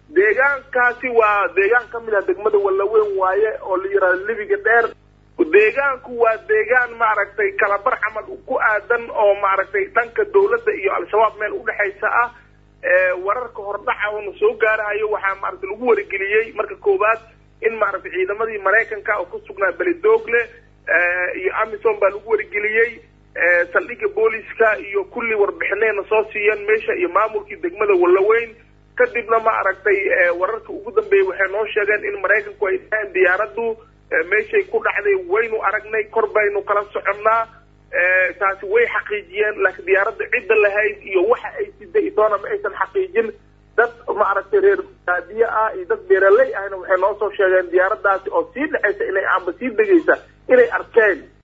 deegaankaasi waa deegaan ka mid ah degmada wallaweyn waaye oo la yidhahdo libiga dheer deegaanku waa deegaan maaragtay kalabar camal ku aadan oo maaragtay dhanka dawladda iyo al-shabaab meel udhexaysa ah wararka hordhaca oona soo gaarahayo waxaa maaragtay lagu warigeliyey marka koowaad in maaragtay ciidamadii maraykanka oo ku sugnaa beledoogle iyo amisom baa lagu warigeliyey saldhigga booliska iyo kulli warbixinayna soo siiyeen meesha iyo maamulkii degmada wallaweyn kadibna ma aragtay wararka ugu dambeeyey waxay noo sheegeen in maraykanku ay dhahaan diyaaraddu meeshay ku dhacday waynu aragnay kor baynu kala soconnaa taasi way xaqiijiyeen laakiin diyaaradda cidda lahayd iyo waxa ay siday doona ma aysan xaqiijin dad maaragtay reer baadiye ah iyo dad beeraley ahna waxay noo soo sheegeen diyaaraddaasi oo sii dhexaysa inay amba sii degaysa inay arkeen